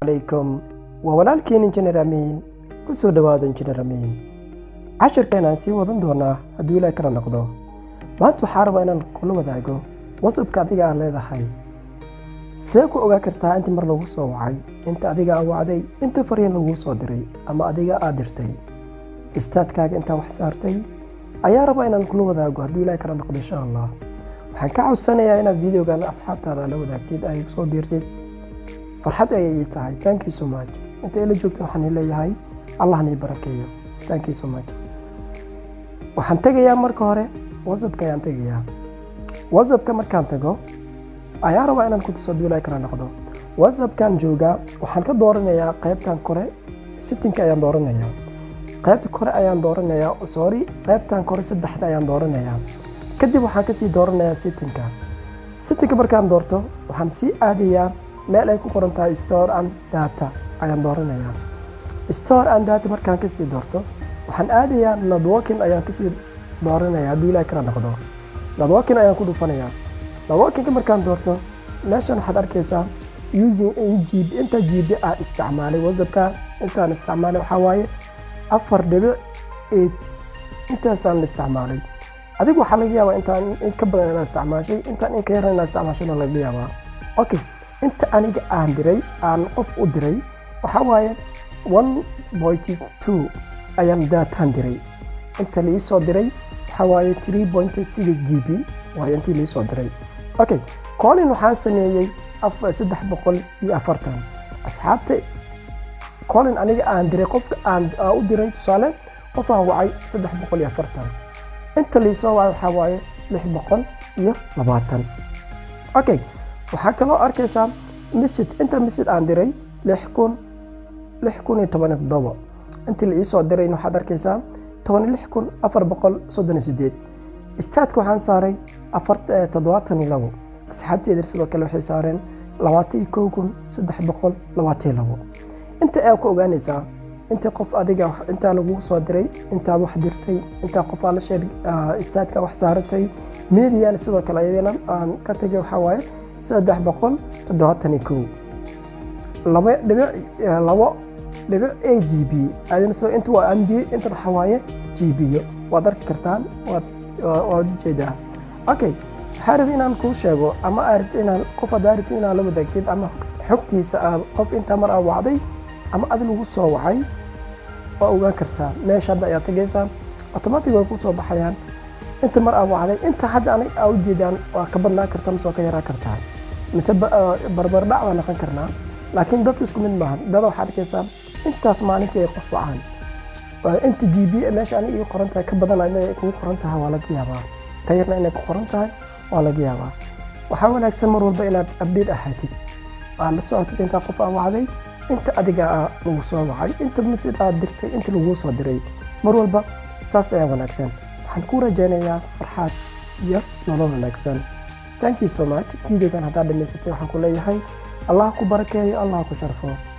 alaykum waa walaalkiin injineer amiin ku soo dhowaado injineer amiin cashirkeenaan sii wadan doonaa hadduu ilaah kala noqdo maanta waxaa rabaa inaan kula wadaago wasabka adiga aad leedahay see ku ogaa kartaa inta mar lagu soo wacay inta adiga aa wacday inta fariin laguu soo diray ama adiga aad dirtay istaadkaaga intaa wax saartay ayaa rabaa inaan kula wadaago hadduu ilaah kala noqdo insha allah waxaan ka codsanayaa inaad videogan asxaabtaada la wadaagtid ay soo biirtid farxad ayay ii tahay thank you so much inta ila joogta waxaan ii leeyahay allah nii barakeeyo thank you so much waxaan tegayaa marka hore whatsappka ayaan tegayaa whatsappka markaan tago ayaa rabaa inaan ku tuso duulay kala noqdo whatsappkan joogaa waxaan ka dooranayaa qaybtan kore sittinka ayaan dooranayaa qaybta kore ayaan dooranayaa sorry qaybtan kore saddexda ayaan dooranayaa kadib waxaan kasii dooranayaa sittinka sittinka markaan doorto waxaan sii aadayaa meel ay ku qoran tahay store and data ayaan dooranayaa store and data markaan kasii doorto waxaan aadayaa networking ayaan kasii dooranayaa hadduu ilaah kala noqdo networking ayaan ku dhufanayaa networkinka markaan doorto meeshan waxaad arkaysaa using gb inta gb ah isticmaalay whatsappka intaan isticmaalay waxaa waaye afar dhibic eight intaasaan la isticmaalay adigu waxaa laga yaabaa intaan in ka badan inaa isticmaashay intaan in ka yaran inaa isticmaashana laga yaabaa okay inta aniga aan diray aan qof u diray waxaa waaye one pointy two ayaan daataan diray inta lii soo diray waxaa waaye three point six g b waaye intii lii soo diray okay colin waxaan sameeyey saddex boqol iyo afartan asxaabta colin aniga aan diray qofka aan u diray tusaale qofaan wacay saddex boqol iyo afartan inta liisoo wacay waxaa waaye lix boqol iyo labaatan okay waxaa kaloo arkaysaa misid inta misid aan diray lix kun lix kun iyo toban iyo toddoba intii la iisoo dirayna waxaad arkaysaa toban lix kun afar boqol soddon iyo sideed istaadka waxaan saaray afar toddobaatan iyo labo asxaabteeda sidoo kale waxay saareen labaatan iyo kow kun saddex boqol labaatan iyo labo inta ayaa ku ogaanaysaa inta qof adiga intaa lagu soo diray intaad wax dirtay intaa qof aad la sheeg istaadka wax saaratay mediana sidoo kale ayadana aan ka tegay waxaa waaye saddex boqol toddobaatan iyo kow laba dhibic labo dhibic a g b adina soo inta waa mb inta waxaa waaye g b yo waad arki kartaan waad waad ujeedaa okay waxaa rabay inaan kuu sheego ama aad rabto inaan qof haddaa rabto inaad la wadaagtid ama xogtiisa aad qof intaa mar aad wacday ama adi lagu soo wacay waa ogaan kartaa meesha hadda ayaad tagaysaa automatic way kuu soo baxayaan inta mar aad wacday inta hadda aniga aa ujeedaan waa ka badnaan kartaa mise waa ka yaraa kartaa mise barbardhac baa noqon karnaa laakiin dadku isku mid maahan dada waxaad arkaysaa intaas maalintii ay qof wacaan inta g b meesha aniga ii qoran tahay ka badan inay kugu qoran tahay waa laga yaabaa ka yarna inay ku qoran tahay waa laga yaabaa waxaa wanaagsan mar walba inaad abdhiid ahaatid aad la socotid intaa qof aa wacday inta adiga aa lagu soo wacay inta misid aad dirtay inta laguu soo diray mar walba saas ayaa wanaagsan waxaan kuu rajaynayaa farxaad iyo nolol wanaagsan thank you so much videogan haddaad dhamaysatay waxaan ku leeyahay allah ku barakeeyo allah ku sharfo